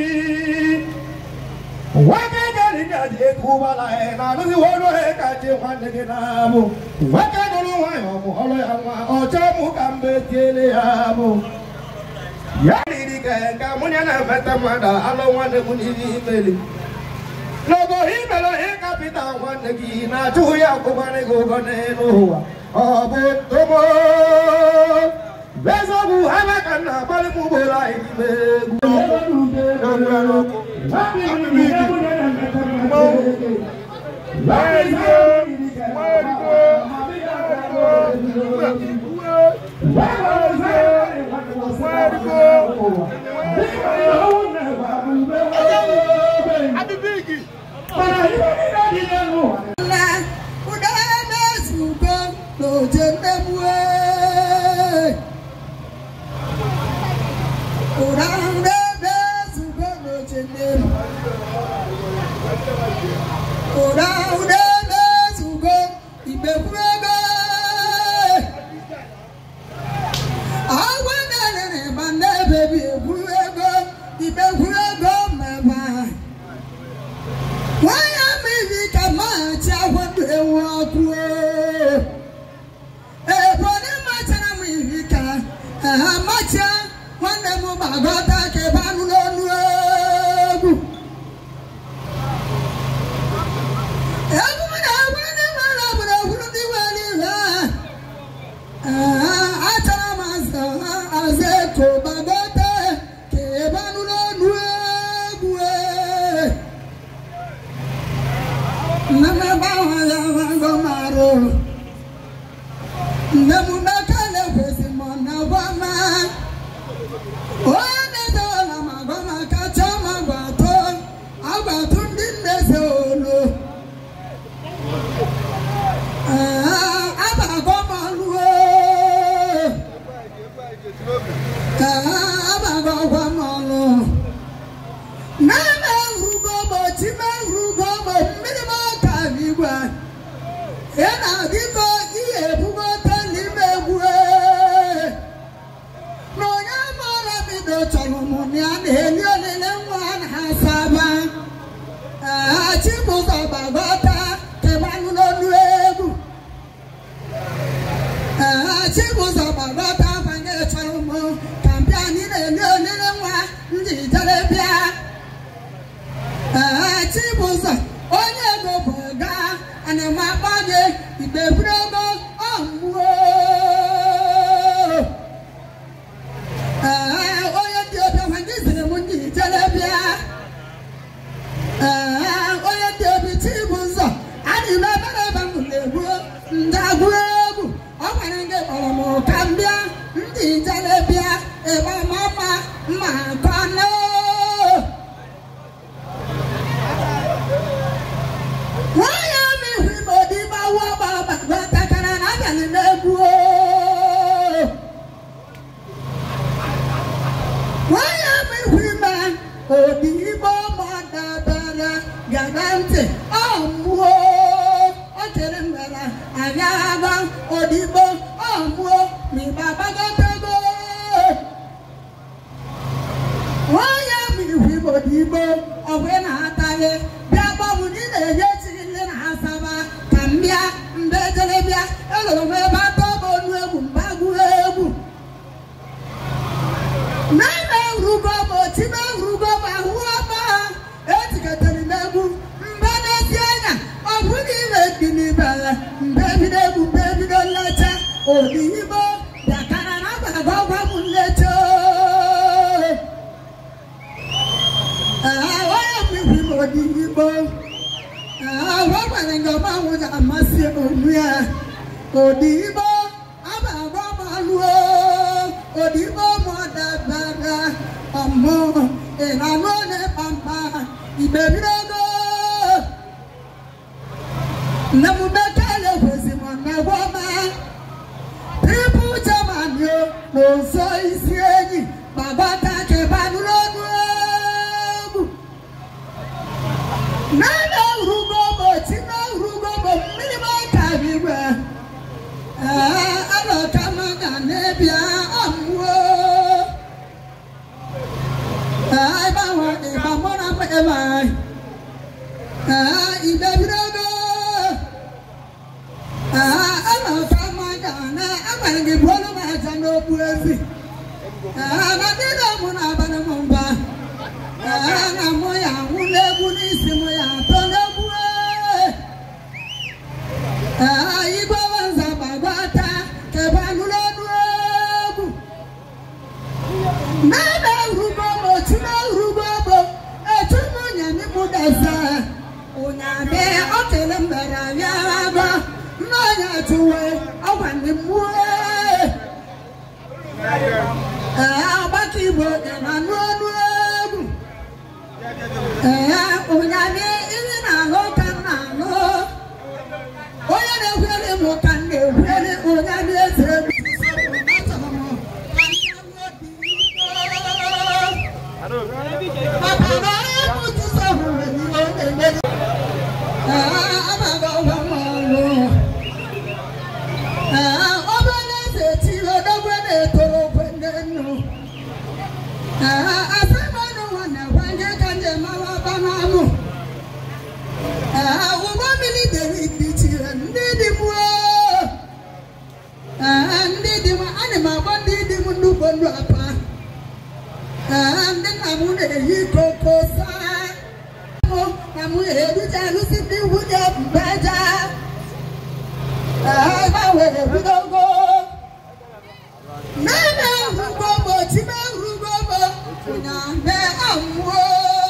nwoke gariga ji ego ụgbọala ya na-arụzi ọrụ ya ka chi nwanne gị na-abụ nwoke nụrụ nwanyị ọ mụọrọ ya nwa ọchọ mụ ka mbe tiele ya bụ ya riri ka ka mụ ya na-emeta mmadụ alụ nwanne m n'ihe imeli n'ogo imere ihe kapịta nwanne gị na-achụghị ya akwụkwara gị ụgwọ n'elu ụwa ọ bụ ntomo eziokwu ha na ka nna agbalị m ugboro anyị n'ime na ụda na-ezugo n'oje mmegbu ụda na-ezugo n'oje mmegbu ụda ụda na-ezugo ibekwuego agwa na-elere ịba na-ebebi ekwuego ibekwuego mmeba nwanyị mmiri ka maghachi akwado ewu ọkụ ebonyi machara m iri ka ha machia nwanne m gbagọta ka ebe anụ n'ọnụ egwu egwu m na-egwu ndị nwere obodo egwuru ndị nwere ihe a achara m azụ azụ eko gbagọta ka ebe anụ n'ọnụ egwu nne m ebe ahụ ya mago marụ nne m meka na-ekwesị m na gwa ma onye na-edewala m agwa m kacha m agbatụ agbatụ ndị nneze olu abago m ọlụo abago gwa m ọlụ na-eme rugo m ochi me rugo m mmiri m ọka n'igwe ị na-adịkọ ihe ebugota n'ime egwu na onye maara bido chọrọ m na ya na-eli olile nwa na asaba chibụzọ gbagọta kebanụ n'olu egwu chibụzọ gbagọta banye chọrọ m ka m bịa anyị na-eli olile nwa ndị jere bịa chibụzọ onye ego bụ ga ana m akpa gị igbe buru ego ọmụo onye ndị ọbịa ma gị ziri m ndị jere bịa onye ndị obi chibụzọ adị m ebe na ebe m na-egbu ndagbu egwu ọ gwara gị kpọrọ m ka m bịa ndị jere bịa ebe mama ma kọnụ nwanyị ama ihu ime odi gbawu ọgba ọgba takara na abalị na-egbu nwanyị ama ihu ime odi igbo ma dabara gaba ntị ọ mmụọ o chere mbara anya agba odigbo ọ mmụọ ma ịgba gbagotego nwanyị ama ihu ime odi igbo ọgwụ na-ataghị bịa gbọbụ ndị na-enye chiri ndị na-asaba ka m bịa mbe jere bịa elụrụ m ebe atọ bụ onu egwu mba gụọ egwu na-eme rugo m oti na rugo m ahụ ọma etikọtara m egwu mbe na-esi anya ọ bụ na ime dị n'ibere mbe bido egwu mbe bido nlecha odi igbo bịakara na agbaga ọgwa m nlecha onye mbibi m odi igbo agwagwara nga ọmanwụ ga-amasị onu ya odigbo abagba malụo odigbo mọdabara ọmụ ịnanụ ole pampa igbebirego nne m bekele kwesị m na gwọma tripu jamanio na oso isi enyi gbagọta kebanụrụ ọnụ egwu nana urugobo tina urugobo mmiri m aka bigwe alọka m ga na-ebia ọmụo ịgbanwe ịgba mụra m ebe anyị ibebirogo alọka m ga na agwara gị bụọlụ m aja n'okpu ezi na ndị na-amụ na-abalị m mba na mụ ya nwụ n'egwu n'isi mụ ya atọ n'egwu igwe nza gbagwata kebe anụrụ ọnụ egwu na-eme urugo m otu na urugo bụ etu m nyami mụ dasa ụnyaahụ ọ kele mbere abịa agba mmanya tụwe ọgwa ndị mmụọ agbaka igbo dị na anụ ọnụ egwu ee ụnyaahụ ihe na-ahụ ka m na-ahụ onye na-ekwere m ka m na-ekwere ụnyaahụ eze maka na onye bụ Jizọs hụrụ ihe ọ na-eme na-alụsi ndị nwunye mbeja agbanwe ebidogo nane rugobo time rugobo nyame amwo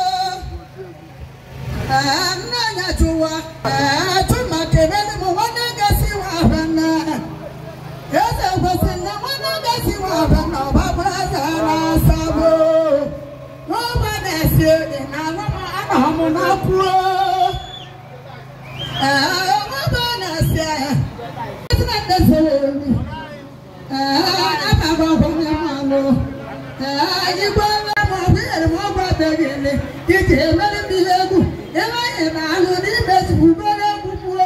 nnanya chụwa tụma kebele m nwanne gasị wa abana eze kwesị na nwanne gasị wa abana ọbabara zara asabo n'ọba na-esi ede na anụma anọ m n'akwụo ọba na-esi ahịa ezi na ndị zere elu igwe ma ọ bụ nyere m ọgwụ abịaghịle iji emere m ihe egwu ebe anyị na-alụ n'ime zigbubere egwu gbuo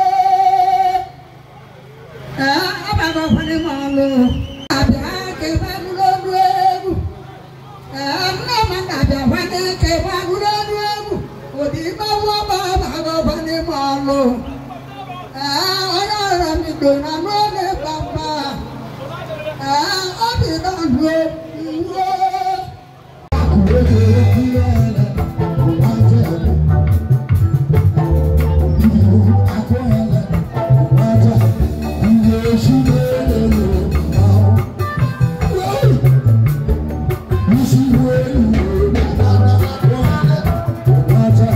agbagọkwanye m ọlụ abịa ka ebe agụrụ ọnụ egwu nne m na-abịakwanye ka ebe agụrụ ọnụ egwu ụdị ịgbanwe ọgba agbagọkwanye m ọlụ onye ọrụ m ido na n'oge gbagba obi na-alụ iwe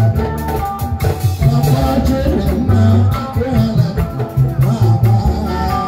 Thank you.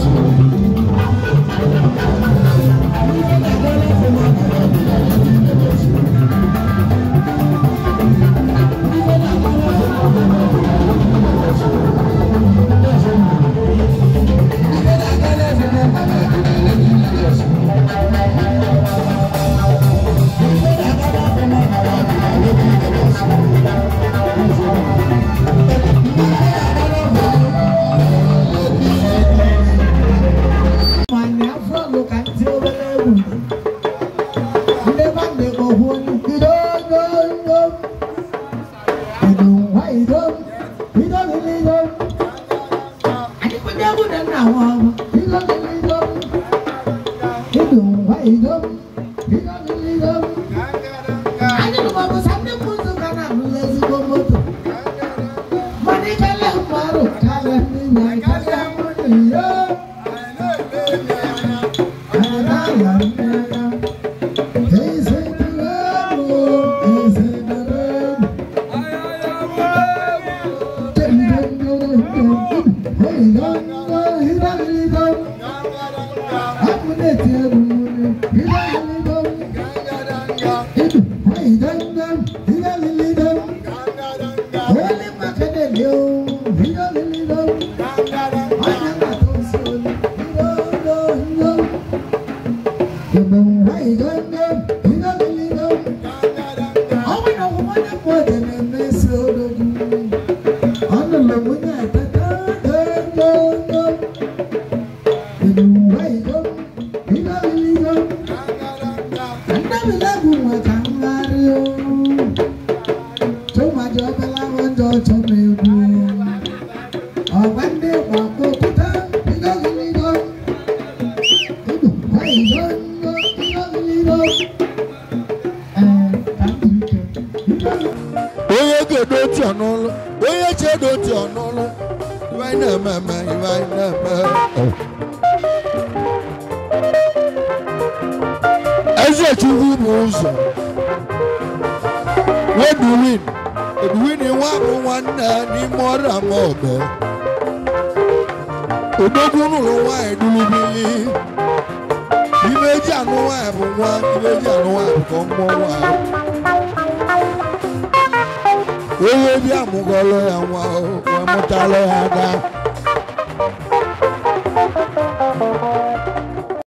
Nwanyị afọ lụ ka ntị obere egwu. Ndị ba ndị kpọhụ ido ido ido. Ido nwa ido. Ido lili ido. Anyị kwenye egwu dị nna nwa ọhụ. Ido lili ido. Ido nwa ido. Ido lili ido. Anyị nụrụ ọgụ sa ndị mmụzụ ka na-alụla ezigbo moto. Mana ikele mmadụ karịa ndị na karịa mmadụ ya. Ọ̀gbẹ́ ndé gbàgbọ́ kúta, ìjọ́ kìíní jọ. onye ga-edo otu ọnụlụ onye chi edo otu ọnụlụ iwe anyị na-eme eme iwe anyị na-eme eze chukwu bụ ụzọ weduwin eduwin nwa bụ nwanne n'ime ọrụ ama ọgọ odogwu n'ụlọ nwaanyị dulubili ibe eji anụ nwaanyị bụ nwa ibe eji anụ nwaanyị bụ ka ọ mụọ nwaanyị onye bi amụgọlụ ya nwa o wee mụtalụ ya ada